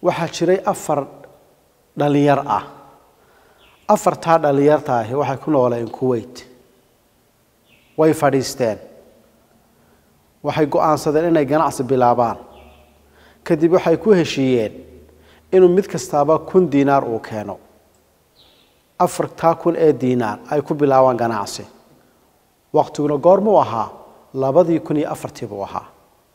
waxaa jiray afar dhalinyar ah afartaa dhalinyarta ahi waxay ku nooleen kuwait way fadhiisteen waxay go-aansadeen inay ganacsi bilaabaan kadib waxay ku heshiiyeen inuu mid kastaaba kun diinaar uu keeno afartaa kun ee diinaar ay ku bilaabaan ganacsi waqtiguna goormuu ahaa labadii kun iyo afartii buu ahaa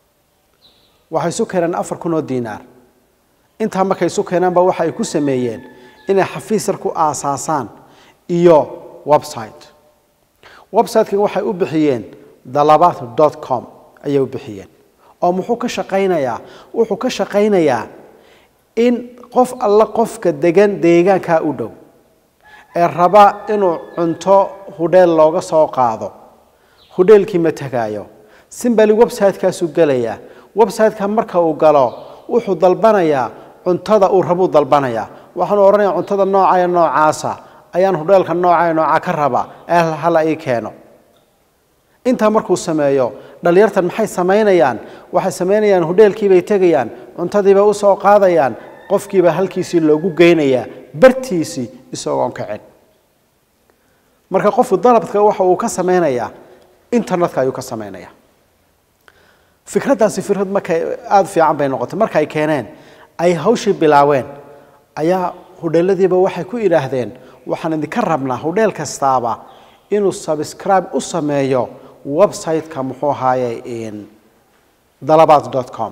waxay isu keeneen afar kun oo diinaar intaa markay isu keenaanba waxa ay ku sameeyeen inay xafiis yar ku aasaasaan iyo website website-kan waxay u bixiyeen dalabaat dot com ayay u bixiyeen oo muxuu ka shaqaynayaa wuxuu ka shaqaynayaa in qof alla qofka degan deegaankaa u dhow ee raba inuu cunto hudheel looga soo qaado hudheelkii ma tegaayo simbali website-kaasuu gelayaa website-ka marka uu galo wuxuu dalbanayaa cuntada uu rabuu dalbanayaa waxaanu odhanayaa cuntada noocaya noocaasa ayaan hudheelka noocaya nooca ka raba ee hala ii keeno intaa markuu sameeyo dhalinyartan maxay samaynayaan waxay samaynayaan hudheelkiibay tegayaan cuntadiibay usoo qaadayaan qofkiiba halkiisii loogu geynayaa bartiisii isagoon kacin marka qofku dalabka waxa uu ka samaynayaa internetka ayuu ka samaynayaa fikraddaasi fikrad markay aada fiican bay noqotay marka ay keeneen ay hawshii bilaaween ayaa hudheeladiiba waxay ku idhaahdeen waxaan idinka rabnaa hudheel kastaaba inuu subscribe u sameeyo website-ka muxuu ahaaye dalabaat dot com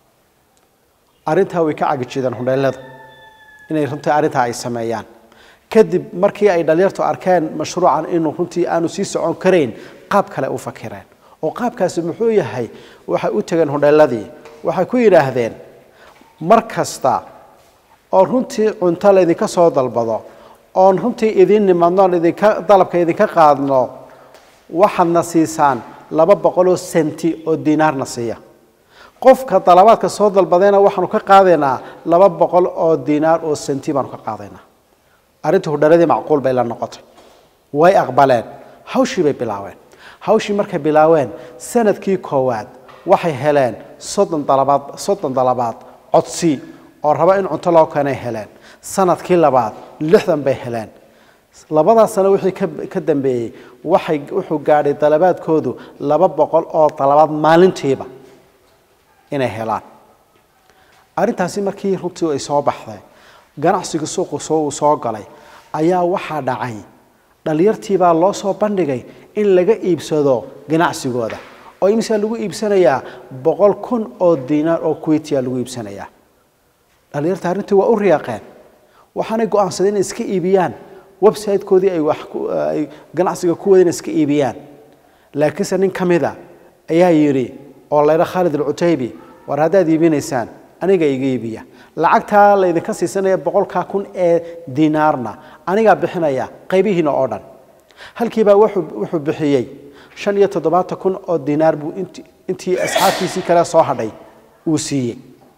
arrintaa way ka cagijideen hudheelada inay runtii arrintaa ay sameeyaan kadib markii ay dhalinyartu arkeen mashruucan inuu runtii aanu sii socon karayn qaab kale u fakireen oo qaabkaasi muxuu yahay waxay u tegeen hudheeladii waxay ku yidhaahdeen mar kasta oo runtii cunto laydinka soo dalbado oon runtii idiin nimadnoon idinka dalabka idinka qaadno waxaadna siisaan laba boqoloo senti oo diinaarna siiya qofka dalabaadka soo dalbadayna waxaanu ka qaadaynaa laba boqol oo diinaar oo senti baanu ka qaadaynaa arrintii hudheeladii macquul bay la noqotay way aqbaleen hawshii bay bilaabeen hawshii markay bilaaween sanadkii koowaad waxay heleen soddon dalabaad soddon dalabaad codsi oo raba in cunto loo keenay heleen sanadkii labaad lixdan bay heleen labadaas sano wixii ka ka dambeeyey waxay wuxuu gaadhay dalabaadkoodu laba boqol oo dalabaad maalintiiba inay helaan arrintaasi markii runtii ay soo baxday ganacsiga suuqu soo uu soo galay ayaa waxaa dhacay dhalinyartiibaa loo soo bandhigay in laga iibsado ganacsigooda oo imisa lagu iibsanayaa boqol kun oo diinaar oo kuwaitiya lagu iibsanayaa dhalinyarta arrintii waa u riyaaqeen waxaanay go-aansadeen inay iska iibiyaan website-koodii ay wax ay ganacsiga ku wadeen iska iibiyaan laakiinse nin ka mida ayaa yidhi oo laydha khaalid alcutaybi war haddaad iibinaysaan aniga iga iibiya lacagtaa laydinka siisanaya boqolkaa kun ee diinaarna anigaa bixinaya qaybihiina oo dhan halkiibaa wuxuu wuxuu bixiyey shan iyo toddobaatan kun oo diinaar buu int intii asxaabtiisii kale soo hadhay uu siiyey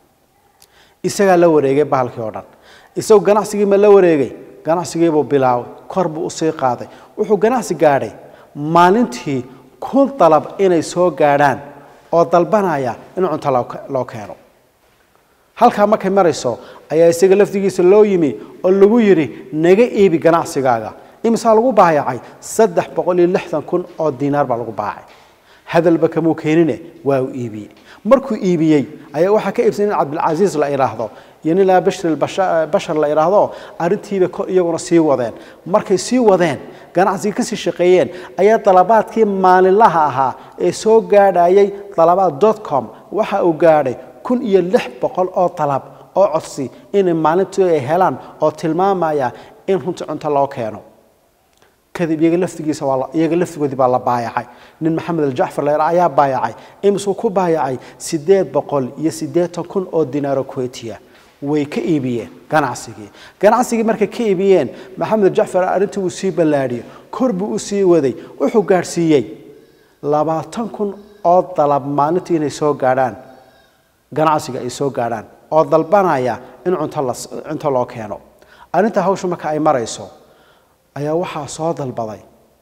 isagaa la wareegay bahalkii oo dhan isagu ganacsigii ma la wareegay ganacsigiibuu bilaabay kor buu usii qaaday wuxuu ganacsi gaadhay maalintii kun dalab inay soo gaadhaan oo dalbanaya in cunto loo keeno halkaa markay marayso ayaa isaga lafdigiisa loo yimi oo lagu yidhi naga iibi ganacsigaaga imisaa lagu baayacay saddex boqol iyo lixdan kun oo diinaar baa lagu baacay hadalba kamuu keenine waa uu iibiyey markuu iibiyey ayaa waxaa ka iibsan in cabdilcasiis la idhaahdo iyo nin laa bashir bashar la idhaahdo arrintiiba iyaguna sii wadeen markay sii wadeen ganacsigii kasii shaqeeyeen ayaa dalabaadkii maalinlaha ahaa ee soo gaadhayay dalabaad dot com waxa uu gaadhay kun iyo lix boqol oo dalab oo codsi inay maalintii ay helaan oo tilmaamaya in runtii cunto loo keeno kadib iyaga laftigiisa waa iyaga laftigoodii baa la baayacay nin maxamed aljacfar la yidhaa ayaa baayacay imisuu ku baayacay siddeed boqol iyo siddeetan kun oo dinaaro kuwaitiya way ka iibiyeen ganacsigii ganacsigii markay ka iibiyeen maxamed aljacfar arrintii uu sii ballaadhiyo kor buu u sii waday wuxuu gaadhsiiyey labaatan kun oo dalab maalintii inay soo gaadhaan ganacsiga ay soo gaadhaan oo dalbanaya in cunto la cunto loo keeno arrinta hawsha marka ay marayso ayaa waxaa soo dalbaday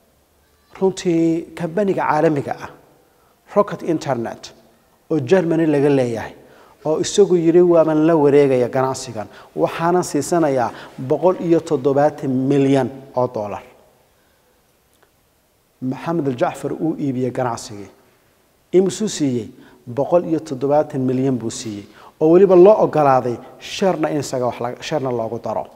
runtii kambaniga caalamiga ah rocket internet oo germany laga leeyahay oo isagu yidhi waaban la wareegaya ganacsigan waxaanan siisanayaa boqol iyo toddobaatan milyan oo dollar maxamed aljacfar uu iibiyey ganacsigii imisuu siiyey boqol iyo toddobaatan milyan buu siiyey oo weliba loo ogolaaday sheerna in isaga wax sheerna loogu daro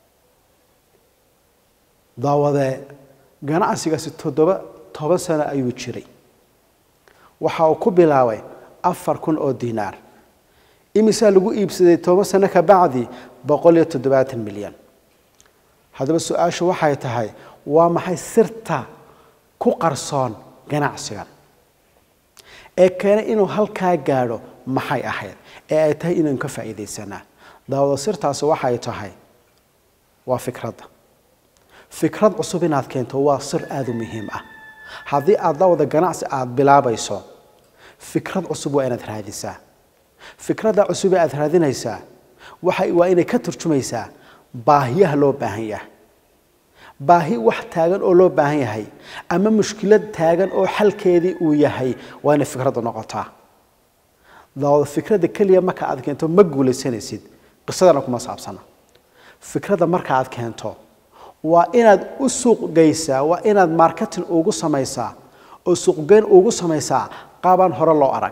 daawadee ganacsigaasi toddoba toban sano ayuu jiray waxa uu ku bilaabay afar kun oo dinaar imisaa lagu iibsaday toban sano ka bacdi boqol iyo toddobaatan milyan haddaba su-aashu waxay tahay waa maxay sirta ku qarsoon ganacsigan ee keenay inuu halkaa gaadho maxay ahayd ee ay tahay inaynu ka faa'iidaysanaa daawada sirtaasi waxay tahay waa fikradda fikrad cusub inaad keento waa sir aada u muhiim ah haddii aad daawada ganacsi aada bilaabayso fikrad cusub waa inaad raadisaa fikradda cusub ee aada raadinaysaa waxay waa inay ka turjumaysaa baahiyaha loo baahan yahay baahi wax taagan oo loo baahan yahay ama mushkilad taagan oo xalkeedii uu yahay waa inay fikraddu noqotaa daawada fikradda keliya marka aad keento ma guulaysanaysid qisadana kuma saabsana fikradda marka aad keento waa inaad u suuq geysaa waa inaad marketing ugu samaysaa oo suuqgeyn ugu samaysaa qaabaan hore loo arag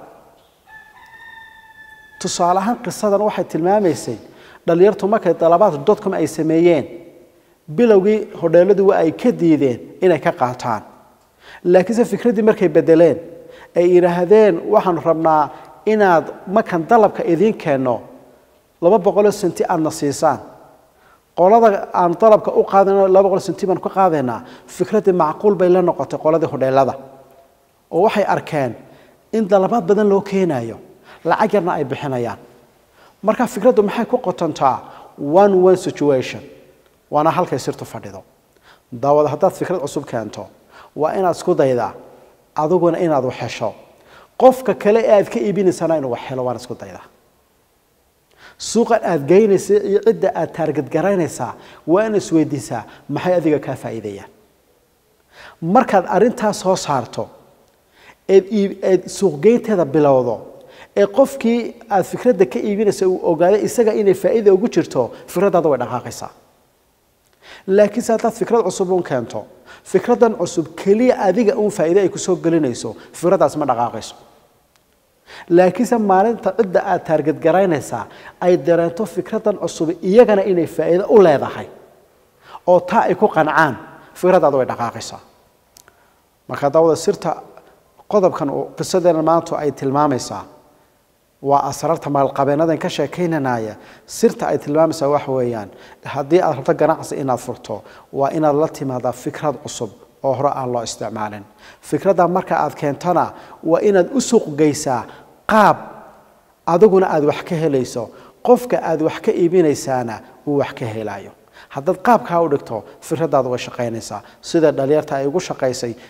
tusaale ahaan qisadan waxay tilmaamaysay dhallinyartu markay dalabaad dotcom ay sameeyeen bilowgii hodheeladu waa ay ka diideen inay ka qaataan laakiinse fikraddii markay bedeleen ay yidhaahdeen waxaanu rabnaa inaad markaan dalabka idiin keenno laba boqoloo senti aadna siisaan qolada aan dalabka u qaadano laba boqol senti baan ka qaadaynaa fikraddii macquul bay la noqotay qoladii hodheelada oo waxay arkeen in dalabaad badan loo keenayo lacag yarna ay bixinayaan marka fikraddu maxay ku qotontaa one one situation waana halkay sirtu fadhido daawada haddaad fikrad cusub keento waa inaad isku daydaa adiguna inaad wax hesho qofka kale ee aad ka iibinaysana inuu wax helo waan isku daydaa suuqan aad geynaysa iyo cidda aad taargadgaraynaysaa waa in isweydiisaa maxay adiga kaa faa'iidayaan markaad arrintaas soo saarto eed eed suuqgeynteeda bilowdo ee qofkii aad fikradda ka iibinaysa uu ogaaday isaga inay faa'iida ugu jirto fikraddaada way dhaqaaqaysaa laakiinse haddaad fikrad cusub uun keento fikraddan cusub keliya adiga uun faa'iide ay kusoo gelinayso fikraddaas ma dhaqaaqayso laakiinse maalinta cidda aad taargadgaraynaysaa ay dareento fikraddan cusub iyagana inay faa'iido u leedahay oo taa ay ku qancaan fikraddaada way dhaqaaqaysaa marka daawada sirta qodobkan qisadeena maanta ay tilmaamaysaa waa asraarta maalqabeenadan ka sheekaynanaya sirta ay tilmaamaysaa wax weeyaan haddii aad rabto ganacsi inaad furto waa inaad la timaadaa fikrad cusub oo hore aan loo isticmaalin fikradda marka aad keentona waa inaad u suuq geysaa qaab adiguna aad wax ka helayso qofka aad wax ka iibinaysaana uu wax ka helayo haddaad qaabkaa u dhigto fikraddaadu way shaqaynaysaa sida dhalinyarta ay ugu shaqaysay